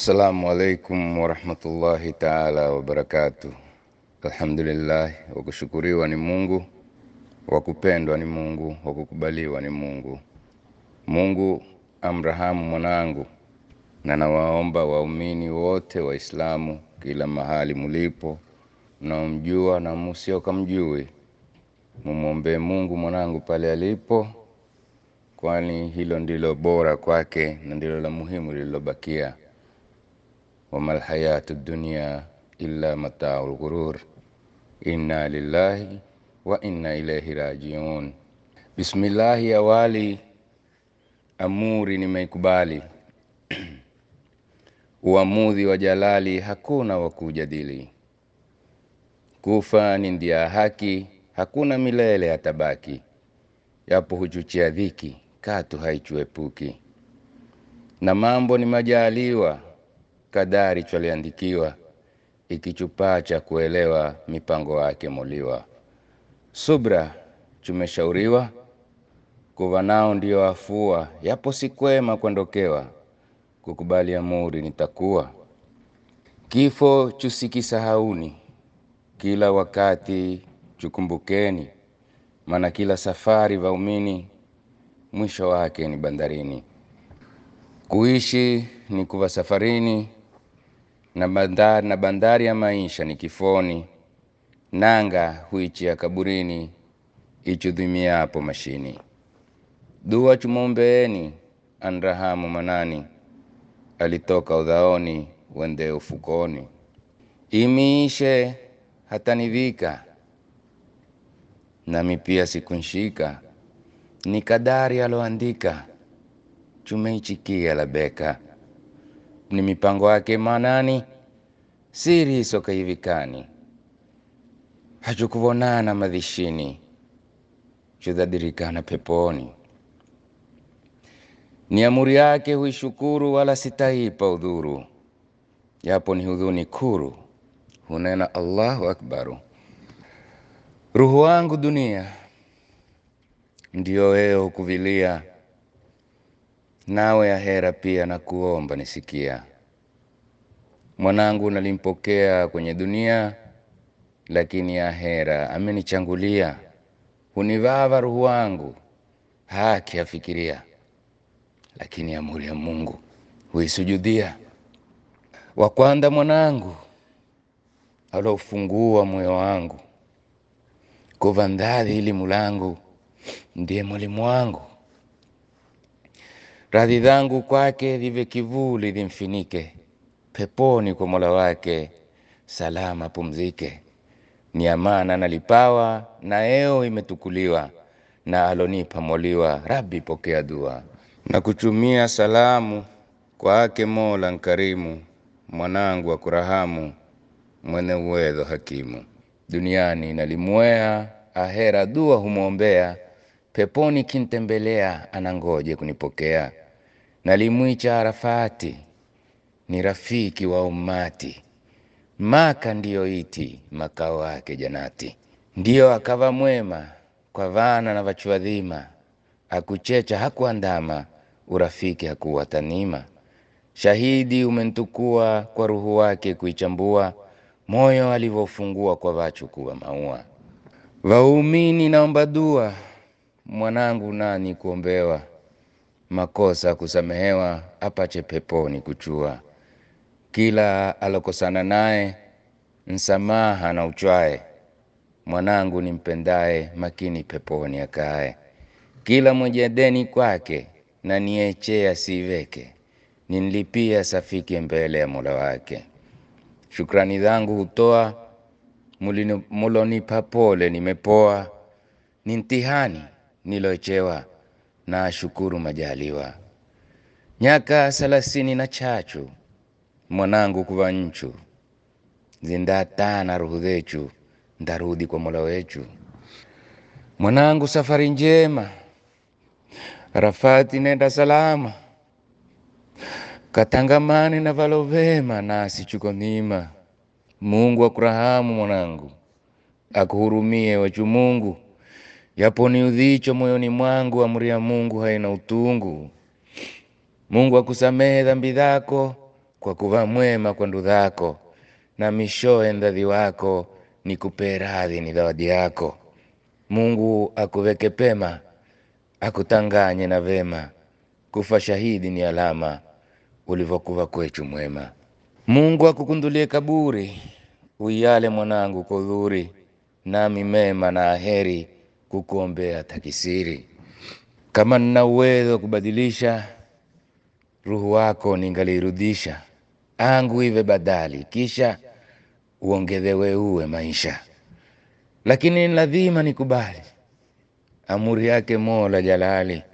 Assalamu alaikum warahmatullahi taala wabarakatuh. Alhamdulillah, wakushukuriwa ni Mungu, wakupendwa ni Mungu, wakukubaliwa ni Mungu. Mungu amrahamu mwanangu, na nawaomba waumini wote Waislamu kila mahali mulipo, mnaomjua na musio kamjui, mumwombee Mungu mwanangu pale alipo, kwani hilo ndilo bora kwake na ndilo la muhimu lililobakia. wama lhayatu dunia illa matau lghurur inna lillahi wa inna ilaihi rajiun. Bismillahi, awali amuri nimeikubali uamuzi wa Jalali hakuna wa kujadili. Kufa ni ndia haki, hakuna milele atabaki. Yapo huchuchia dhiki, katu haichuepuki. Na mambo ni majaliwa, kadari chwaliandikiwa, ikichupaa cha kuelewa mipango yake moliwa. Subra tumeshauriwa, kuva nao ndio afua, yapo si kwema kuondokewa kukubali amuri nitakuwa. Kifo chusikisahauni, kila wakati chukumbukeni, maana kila safari vaumini mwisho wake ni bandarini. Kuishi ni kuva safarini, na bandari, na bandari ya maisha ni kifoni. Nanga huichia kaburini, ichudhimiapo mashini. Dua chumombeeni, anrahamu manani alitoka udhaoni wende ufukoni. Imiishe hatanivika, nami pia sikunshika, ni kadari aloandika, chumeichikia labeka. Ni mipango yake manani, siri isokaivikani, hachukuvonana madhishini, chudhadirikana peponi ni amuri yake huishukuru, wala sitaipa udhuru, yapo ni hudhuni kuru, hunena Allahu akbaru. Ruhu wangu dunia ndiyo wewe hukuvilia, nawe ahera pia na kuomba nisikia. Mwanangu nalimpokea kwenye dunia, lakini ahera amenichangulia. Hunivava ruhu wangu, haki afikiria lakini amuri ya Mungu huisujudia. Wa kwanza mwanangu alofungua moyo wangu, kuva ndadhi elimu langu, ndiye mwalimu wangu. Radhi zangu kwake vive kivuli vimfinike, peponi kwa mola wake salama pumzike. Ni amana nalipawa, na eo imetukuliwa, na alonipa moliwa, Rabbi pokea dua na kutumia salamu kwake Mola nkarimu, mwanangu wa kurahamu, mwene uwezo hakimu. Duniani nalimwea, ahera dua humwombea, peponi kintembelea, anangoje kunipokea. Nalimwicha Arafati, ni rafiki wa ummati, Maka ndiyo iti makao yake janati. Ndiyo akava mwema kwa vana na vachuadhima, akuchecha hakuandama urafiki hakuwa tanima. Shahidi umentukua kwa ruhu wake kuichambua, moyo alivyofungua kwa vachu kuwa maua. Vaumini naomba dua, mwanangu nani kuombewa, makosa kusamehewa, apache peponi kuchua. Kila alokosana naye msamaha na uchwae, mwanangu nimpendaye, makini peponi akae. Kila mwenye deni kwake na niechea siiveke, ninlipia safike mbele ya mola wake. Shukrani zangu hutoa, mulonipa pole nimepoa, ni mtihani nilochewa, na ashukuru majaliwa. Nyaka salasini na chachu mwanangu kuva nchu, zindatana ruhu zechu, ndarudi kwa mola wechu. Mwanangu safari njema Arafati nenda salama, katangamane na valo vema, nasi chuko nima. Mungu akurahamu mwanangu, akuhurumie wachu Mungu, yapo ni udhicho moyoni mwangu, amri ya Mungu haina utungu. Mungu akusamehe dhambi zako, kwa kuva mwema kwa ndudhako na mishoe ndadhi wako ni kupe radhi ni zawadi yako Mungu akuveke pema akutanganye na vema kufa shahidi ni alama ulivyokuva kwechu mwema Mungu akukundulie kaburi uyale mwanangu kwa udhuri nami mema na aheri kukuombea takisiri kama nina uwezo wa kubadilisha ruhu wako ningalirudisha angu ive badali kisha uongezewe uwe maisha lakini ni lazima nikubali amuri yake Mola Jalali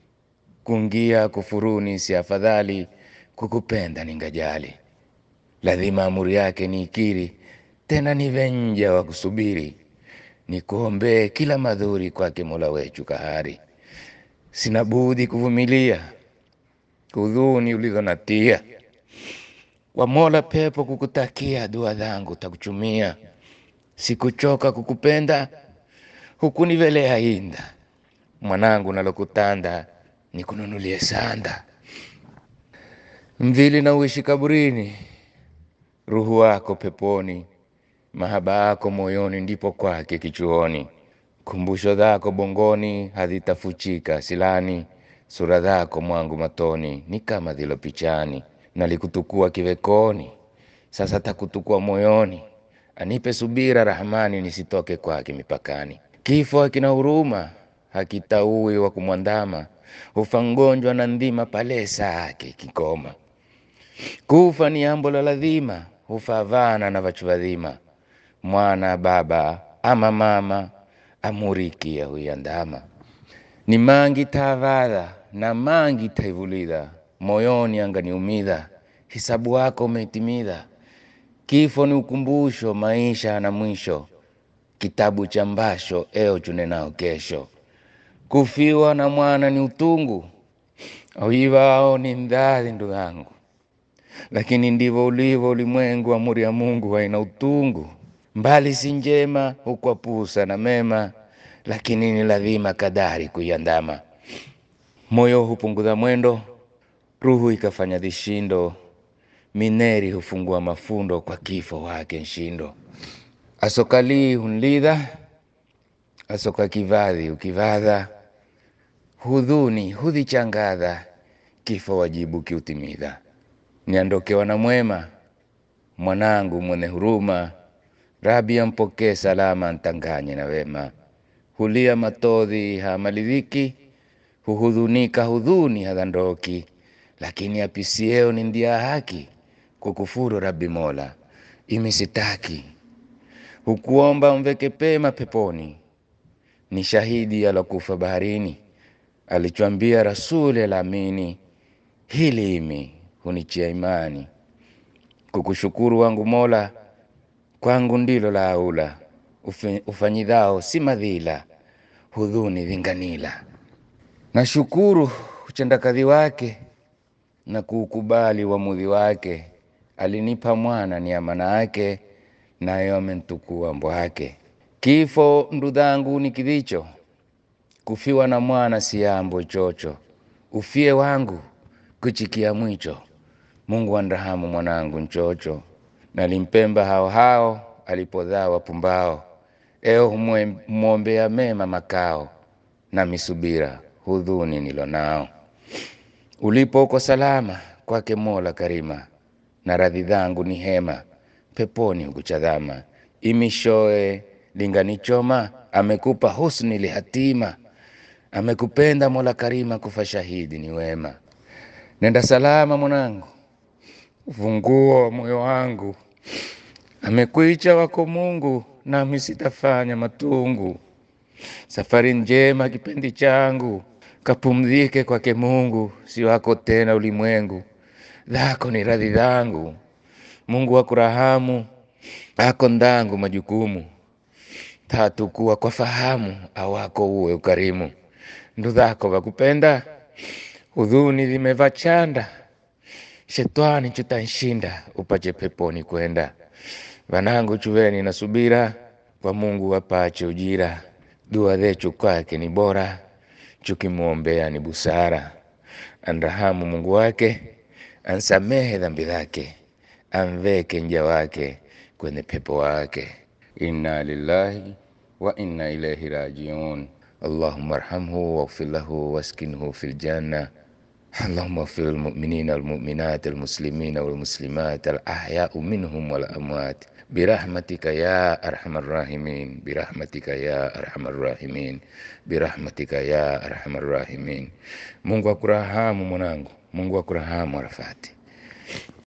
kungia kufuruni si afadhali kukupenda ningajali lazima amuri yake niikiri tena nive nja wa kusubiri nikuombee kila madhuri kwake Mola wetu kahari sina budi kuvumilia hudhuni ulizonatia wa Mola pepo kukutakia dua zangu takuchumia sikuchoka kukupenda hukunivelea inda mwanangu nalokutanda nikununulie sanda mvili na uishi kaburini ruhu wako peponi mahaba yako moyoni ndipo kwake kichuoni kumbusho zako bongoni hazitafuchika silani sura zako mwangu matoni ni kama zilo pichani nalikutukua kivekoni sasa takutukua moyoni anipe subira rahmani nisitoke kwake mipakani kifo hakina huruma hakitaui wa kumwandama hufa mgonjwa na ndhima pale saa yake kikoma kufa ni ambo la lazima hufa vana na vachu vadhima mwana baba ama mama amurikia huyandama ni mangi tavadha na mangi taivulidha moyoni anganiumidha hisabu wako umetimidha kifo ni ukumbusho maisha na mwisho kitabu cha mbasho eo chunenao kesho kufiwa na mwana ni utungu auivao ni ndadhi ndugu yangu lakini ndivyo ulivyo ulimwengu amuri ya Mungu haina utungu mbali si njema hukwapusa na mema lakini ni lazima kadari kuiandama moyo hupunguza mwendo ruhu ikafanya vishindo mineri hufungua mafundo kwa kifo wake nshindo asokalii hunlidha asoka kivadhi ukivadha hudhuni hudhichangadha kifo wajibu kiutimidha niandokewa na mwema mwanangu mwenye huruma rabi ampokee salama ntanganye na wema hulia matodhi hamalidhiki huhudhunika hudhuni hadhandoki lakini apisieo ni ndia haki kukufuru rabi mola imisitaki hukuomba mveke pema peponi ni shahidi alokufa baharini alichoambia rasuli alamini hili imi hunichia imani kukushukuru wangu mola kwangu ndilo la aula ufanyidhao si madhila hudhuni vinganila nashukuru uchendakadhi wake na kuukubali uamuzi wake alinipa mwana ni amana yake nayo amentukua mbwake kifo ndudhangu ni kidhicho kufiwa na mwana si yambo chocho ufie wangu kuchikia mwicho mungu anrahamu mwanangu nchocho nalimpemba hao hao alipodhaa wapumbao eo humwombea mema makao na misubira hudhuni nilo nao ulipo uko salama kwake mola karima na radhi dhangu ni hema peponi hukuchadhama imishoe linganichoma amekupa husni lihatima amekupenda mola karima kufa shahidi ni wema nenda salama mwanangu ufunguo wa moyo wangu amekuicha wako mungu nami sitafanya matungu safari njema kipendi changu kapumzike kwake mungu si wako tena ulimwengu dhako ni radhi dhangu mungu akurahamu ako ndangu majukumu tatu kuwa kwa fahamu awako uwe ukarimu ndu dhako vakupenda hudhuni zimevachanda shetani chutanshinda upache peponi kwenda vanangu chuveni na subira kwa mungu wapache ujira dua zechu kwake ni bora chukimwombea ni busara anrahamu mungu wake ansamehe dhambi zake, amveke mja wake kwenye pepo wake. Inna lillahi wa inna ilaihi rajiun. Allahumma arhamhu waghfir lahu waskinhu fil janna Allahumma ighfir lilmuminina walmuminat almuslimina walmuslimat alahyau minhum walamwat birahmatika ya arhamar rahimin birahmatika ya arhamar rahimin birahmatika ya arhamar rahimin. Mungu akurahamu mwanangu, Mungu akurahamu Arafati.